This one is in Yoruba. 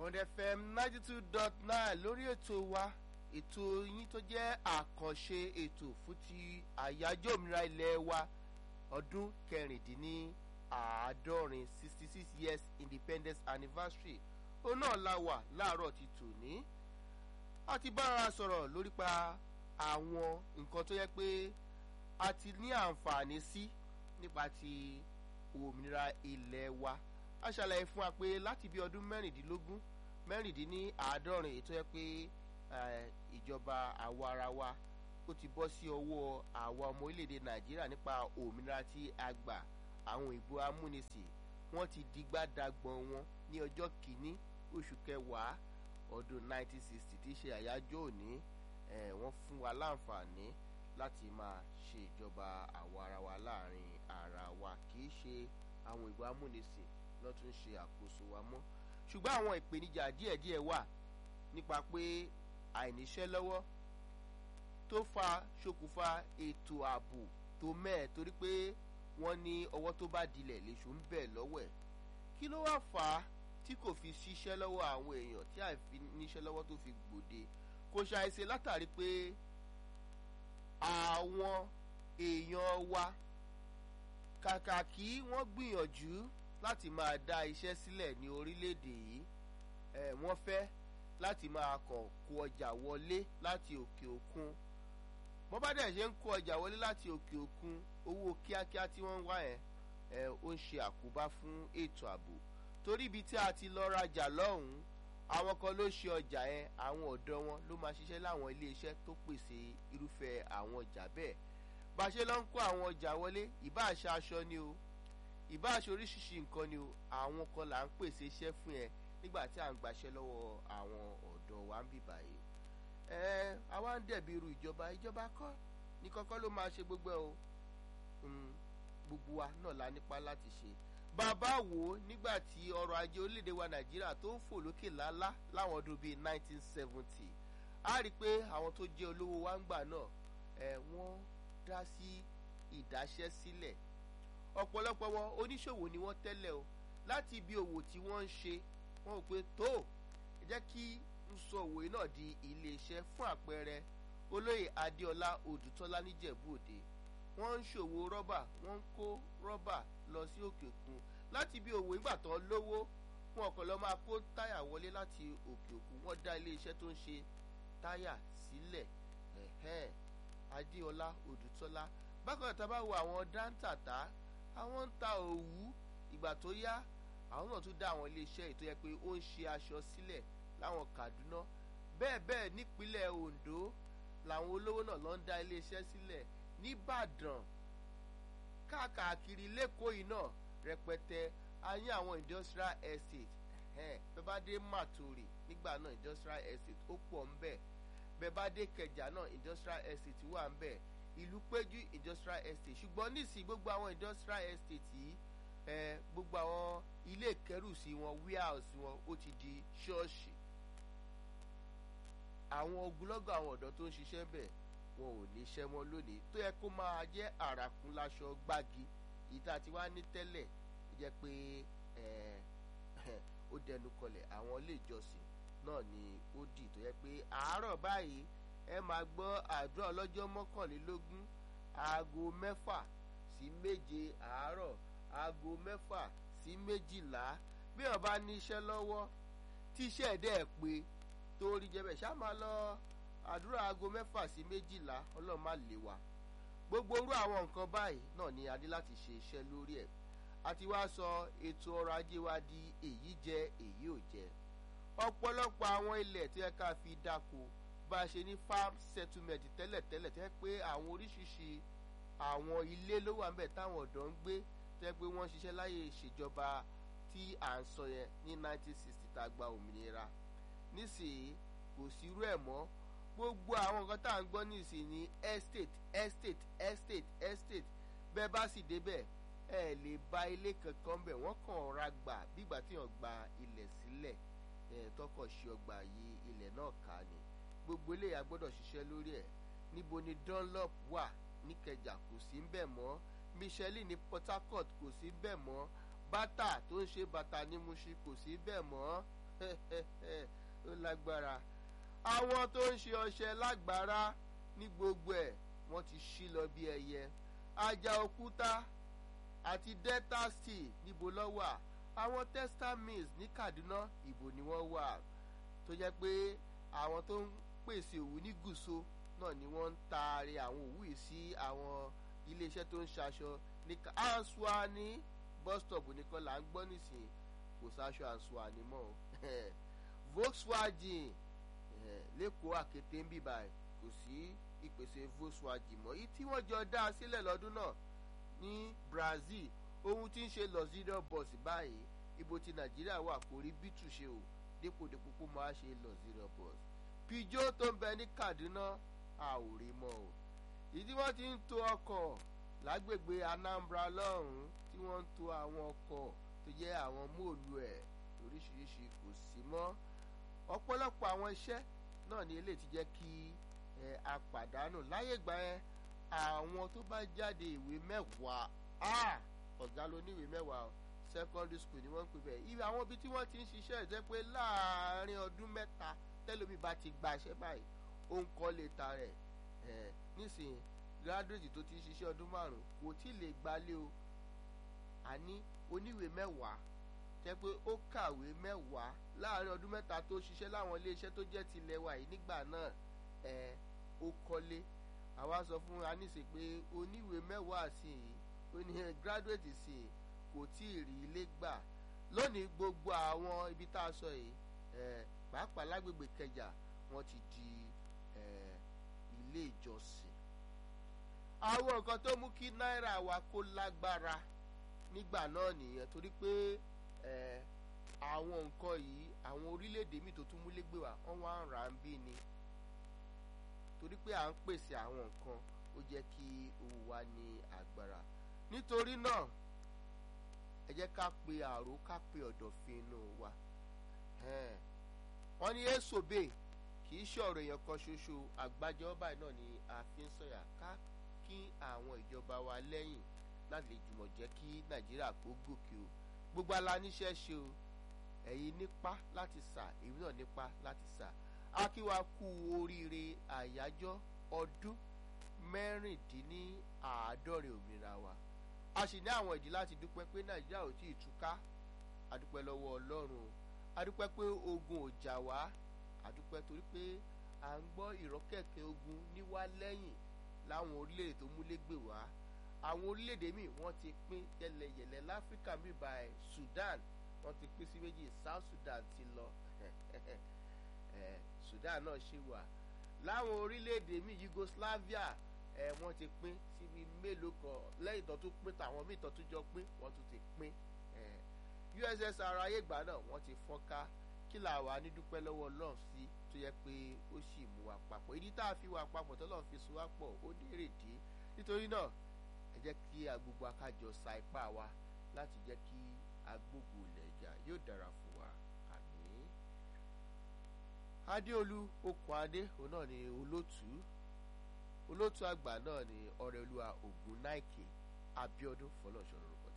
Bond FM ninety two dot nine lórí ètò wa ètò yín tó jẹ́ àkànṣe ètò fún ti àyájọ́ òmìnira ilẹ̀ wa ọdún kẹrìndínláàádọ́rin sixty six years independence anniversary ó náà la wà láàárọ̀ ti tòní a ti bára sọ̀rọ̀ lórí pa àwọn nǹkan tó yẹ pé a ti ní àǹfààní sí nípa ti òmìnira ilẹ̀ wa a ṣàlàyé fún wa pé láti bí ọdún mẹ́rìndínlógún mẹ́rìndínláàádọ́rin èyí tó yẹ pé ìjọba àwa ara wa ó ti bọ́ sí ọwọ́ àwa ọmọ orílẹ̀-èdè nàìjíríà nípa òmìnira tí a gbà àwọn ìbò amúnisìn wọ́n ti digbá dagbọ̀n wọn ní ọjọ́ kìíní oṣù kẹwàá ọdún 1960 tí í ṣe àyájọ́ òní wọ́n fún wa láǹfààní láti máa ṣe ìjọba àwa ara wa láàrin ara wa kì í ṣe àwọn ìbò amúnisìn ló tún ṣe àkóso wa mọ́ ṣùgbọ́n àwọn ìpèníjà díẹ̀díẹ̀ wà nípa pé àìníṣẹ́ lọ́wọ́ tó fa ṣokùnfà ètò ààbò tó mẹ́ẹ̀ torí pé wọ́n ní ọwọ́ tó bá dilẹ̀ léṣu ń bẹ̀ lọ́wọ́ ẹ̀ kí ló wá fà á tí kò fi ṣiṣẹ́ lọ́wọ́ àwọn èèyàn tí àìfi níṣẹ́ lọ́wọ́ tó fi gbòde kò ṣàìṣe látàrí pé àwọn èèyàn wa kàkà kí wọ́n gbìyànjú láti máa dá iṣẹ́ sílẹ̀ ní orílẹ̀-èdè yìí ẹ̀ wọ́n fẹ́ láti máa kàn kó ọjà wọlé láti òkè òkun bọ́n bá dẹ̀ ṣe ń kó ọjà wọlé láti òkè òkun owó kíákíá tí wọ́n ń wá yẹn ẹ̀ ó ń ṣe àkóbá fún ètò ààbò torí ibi tí a ti lọ rajà lọ́hùn-ún àwọn kan ló ṣe ọjà yẹn àwọn ọ̀dọ́ wọn ló máa ṣiṣẹ́ láwọn iléeṣẹ́ tó pèsè irúfẹ́ àwọn ọjà bẹ́ẹ̀ bá a ṣe lọ ń kó àwọn ọjà wọlé ìbá àṣà aṣọ ni o ìbá aṣọ oríṣiríṣi nǹkan ni o àwọn kan là ń pèsè iṣẹ́ fún ẹ nígbà tí à ń gbaṣẹ́ lọ́wọ́ àwọn ọ̀dọ́ wa ń bì báyìí ẹ àwa ń dẹ̀bi irú ìjọba ìjọba kọ́ ní kọ́kọ́ ló máa ṣe gbogbo ẹ o gbogbo wa náà la nípa láti ṣe bàbá wo nígbà tí ọrọ̀ ajé orílẹ̀-èdè wa nàìjíríà tó ń fò lókè lálá láwọn ọdún bíi 1970 a rí i pé àwọn tó jẹ́ olówó wa ń gbà náà ẹ wọ́n dá sí ìdáṣẹ́ sílẹ̀ ọ̀pọ̀lọpọ̀ wọn oníṣòwò ni wọ́n tẹ́lẹ̀ o láti ibi òwò tí wọ́n ń ṣe wọ́n rò pé tó ẹ jẹ́ kí n sọ òwò náà di iléeṣẹ́ fún àpẹẹrẹ olóyè adéọlá odùtọ́lá níjẹ̀bú òde wọ́n ń ṣòwò rọ́bà wọ́n ń kó rọ́bà lọ sí òkè òkun láti ibi òwò ìgbà tán lówó wọn kàn lọ máa kó táyà wọlé láti òkè òkun wọ́n dá iléeṣẹ́ tó ń ṣe táyà sílẹ̀ adéọlá odùtọ́lá bákan náà tá a bá wo àwọn dáńtàtà àwọn ń ta òwú ìgbà tó yá àwọn náà tún dá àwọn iléeṣẹ́ ètò yẹ pé ó ń ṣe aṣọ sílẹ̀ láwọn Kaduna bẹ́ẹ̀ bẹ́ẹ̀ nípínlẹ̀ Ondo làwọn olówó náà lọ ń dá iléeṣẹ́ sílẹ̀ nìbàdàn káàkiri lẹ́kọ̀ọ́ yìí náà rẹpẹtẹ a ní àwọn industrial estate bẹ́ẹ̀ bá dé Màtòrè nígbà náà industrial estate ó pọ̀ ń bẹ̀ bẹ́ẹ̀ bá dé Kẹjà náà industrial estate wà ń bẹ̀ ìlú péjú industrial estate ṣùgbọ́n nísìnyí gbogbo àwọn industrial estate yìí ẹ gbogbo àwọn ilé ìkẹrùsí wọn warehouse wọn ó ti di ṣọ́ọ̀ṣì àwọn ogunlọ́gọ̀ àwọn ọ̀dọ́ tó ń ṣiṣẹ́ bẹ̀ wọn ò ní iṣẹ́ mọ́ lónìí tó yẹ kó máa jẹ́ àràkún láṣọ gbági èyí tá a ti wá ní tẹ́lẹ̀ ó jẹ́ pé ó dẹnu kọlẹ̀ àwọn ilé ìjọsìn náà ni ó dì tó yẹ pé àárọ̀ báyìí ẹ máa gbọ́ àdúrà ọlọ́jọ́ mọ́kànlélógún aago mẹ́fà sí méje àárọ̀ aago mẹ́fà sí méjìlá bí wọn bá ní iṣẹ́ lọ́wọ́ tí iṣẹ́ ẹ̀ dẹ́ pé tó rí jẹ́ bẹ́ẹ̀ ṣá máa lọ àdúrà aago mẹ́fà sí méjìlá ọlọ́run má lè wá gbogbo orú àwọn nǹkan báyìí náà ni a ní láti ṣe iṣẹ́ lórí ẹ̀ àti wá sọ ètò ọrọ̀ ajé wa di èyí jẹ èyí ò jẹ ọ̀pọ̀lọpọ̀ àwọn ilẹ̀ tó yẹ ká fi dáko bá a ṣe ní farm settlement tẹ́lẹ̀tẹ́lẹ̀ tẹ́ pé àwọn oríṣiríṣi àwọn ilé ló wà ńbẹ̀ táwọn ọ̀dọ́ ń gbé tẹ́ pé wọ́n ṣiṣẹ́ láyé ìṣèjọba tí à ń sọ yẹn ní 1960 tá a gba òmìnira nísìnyí kò sí irú ẹ̀ mọ́ gbogbo àwọn nǹkan tá à ń gbọ́ nísìnyí ní estate estate estate estate bẹ́ẹ̀ bá sì débẹ̀ ẹ lè ba ilé kankan bẹ̀ wọ́n kàn ra gbà bígbà tí wọ́n gba ilẹ̀ sílẹ̀ ẹ̀ tọkọ̀ ṣe ọgbà yìí ilẹ̀ náà ká ni gbogbo eléyà gbọ́dọ̀ ṣiṣẹ́ lórí ẹ̀ níbo ni Dunlop wà níkẹjà kò sí ń bẹ̀ mọ́ Michelin ní Port Harcourt kò sí bẹ́ẹ̀ mọ́ bátà tó ń ṣe bàtà ní Mushin kò sí bẹ́ẹ̀ mọ́ ó lágbára àwọn tó ń ṣe ọṣẹ lágbára ní gbogbo ẹ̀ wọ́n ti ṣí lọ bí ẹyẹ ajá òkúta àti delta steel níbo ló wà àwọn textile mills ní kaduna ìbò ni wọ́n wà tó jẹ́ pé àwọn tó ń pèsè òwú ní gùsò náà ni wọ́n ń taari àwọn òwú yìí sí àwọn iléeṣẹ́ tó ń ṣaṣọ ní Ansuani bus stop nìkan là ń gbọ́ nísìnyí kò sáṣọ Ansuani mọ́ o Volkswagen lẹ́kọ̀ọ́ àkété ń bíbá ẹ̀ kò sí ìpèsè Volkswagen mọ́ èyí tí wọ́n jọ dá a sílẹ̀ lọ́dún náà ní Brazil ohun tí ń ṣe luxurious bus báyìí ibo tí Nàìjíríà wà kò rí bítù ṣe o dépòdépò kó máa ṣe luxurious bus Peugeot tó ń bẹ ní Kaduna a ò rí mọ́ o ìdí wọ́n ti ń to ọkọ̀ lágbègbè Anambra lọ́hùn-ún tí wọ́n ń to àwọn ọkọ̀ tó jẹ́ àwọn móòlù ẹ̀ lóríṣiríṣi kò sí mọ́ ọ̀pọ̀lọpọ̀ àwọn iṣẹ́ náà ni eléyìí ti jẹ́ kí ẹ a pàdánù láyé ìgbà yẹn àwọn tó bá jáde ìwé mẹ́wàá ọ̀gá ló ní ìwé mẹ́wàá o secondary school ni wọ́n ń pè bẹ́ẹ̀ ibi àwọn ibi tí wọ́n ti ń ṣiṣẹ́ ìjẹ́ pé láàárín ọdún mẹ́ta tẹ́lómi bá ti gba iṣẹ́ báyìí ó ń kọ́ lè ta rẹ̀ ẹ̀ nísìnyí graduate tó ti ń ṣiṣẹ́ ọdún márùn-ún kò tí ì lè gbalé o àní oníwèé mẹ́wàá jẹ́ pé ó kàwé mẹ́wàá láàárín ọdún mẹ́ta tó ṣiṣẹ́ láwọn iléeṣẹ́ tó jẹ́ tilẹ̀ wa yìí nígbà náà ẹ̀ ó kọ́lé àwa sọ fún aníṣe pé oníwèé mẹ́wàá sí i ó ní graduate sí i kò tí ì rí ilé gbà lónìí gbogbo àwọn ibi tá a sọ yìí ẹ̀ pàápàá lágbègbè kẹjà wọ́n ti di ẹ̀ ilé ìjọsìn àwọn nǹkan tó mú kí náírà wa kó lágbára nígbà náà nìyẹn torí pé ẹ̀ àwọn nǹkan yìí àwọn orílẹ̀-èdè míì tó tún múlé gbé wa wọ́n wá ń rà á ń bí ni torí pé à ń pèsè àwọn nǹkan ó jẹ́ kí owó wa ní agbára nítorí náà ẹ jẹ́ ká pe àrò ká pe ọ̀dọ̀fin inú wa wọ́n ní èsòbè kì í ṣe ọ̀rọ̀ èèyàn kan ṣoṣo àgbájọ báyìí náà ni a fi ń sọ̀yà ká kí àwọn ìjọba wa lẹ́yìn láti lè jùmọ̀ jẹ́ kí nàìjíríà kó gòkè o gbogbo ala níṣẹ́ ṣe o ẹ̀yin nípa láti sà èmi náà nípa láti sà á kí wa kú oríire àyájọ́ ọdún mẹ́rìndínláàádọ́rin òmìnira wa a sì ní àwọn ìdí láti dúpẹ́ pé nàìjíríà ò tí ì túká a dúpẹ́ lọ́wọ́ ọlọ́run o a dúpẹ́ pé ogun ò jà wá a dúpẹ́ torí pé à ń gbọ́ ìrọ́kẹ̀kẹ̀ ogun níwá lẹ́yìn láwọn orílẹ̀-èdè tó múlégbè wá àwọn orílẹ̀-èdè míì wọ́n ti pín yẹlẹyẹlẹ láfíríkà míì báyìí Sudan wọ́n ti pín sí méjì South Sudan ti lọ Sudan náà ṣì wà láwọn orílẹ̀-èdè míì Yugoslavia ẹ wọ́n ti pín síbi mélòó kan lẹ́yìn tó tún pín tàwọn míì tó tún jọ pín wọ́n tún ti pín USSR ayégbà náà wọ́n ti fọ́nká kí là wà ní dúpẹ́ lọ́wọ́ Ọlọ́run sí tó yẹ pé ó sì mú wa papọ̀ ìdí tá a fi wà papọ̀ tọ́lọ́run fi so wá pọ̀ ó dérèdé nítorí náà ẹ jẹ́ kí agbogbo akájọ sa ipá wa láti jẹ́ kí agbógun ilẹ̀ ìjà yóò dára fún wa àmín. Adéolú okùn adé òun náà ni olótùú olótùú àgbà náà ni ọ̀rẹ́olúwa Ògúnnáìkè Abíọ́dún fọlọ́ṣọ́ lórúkọ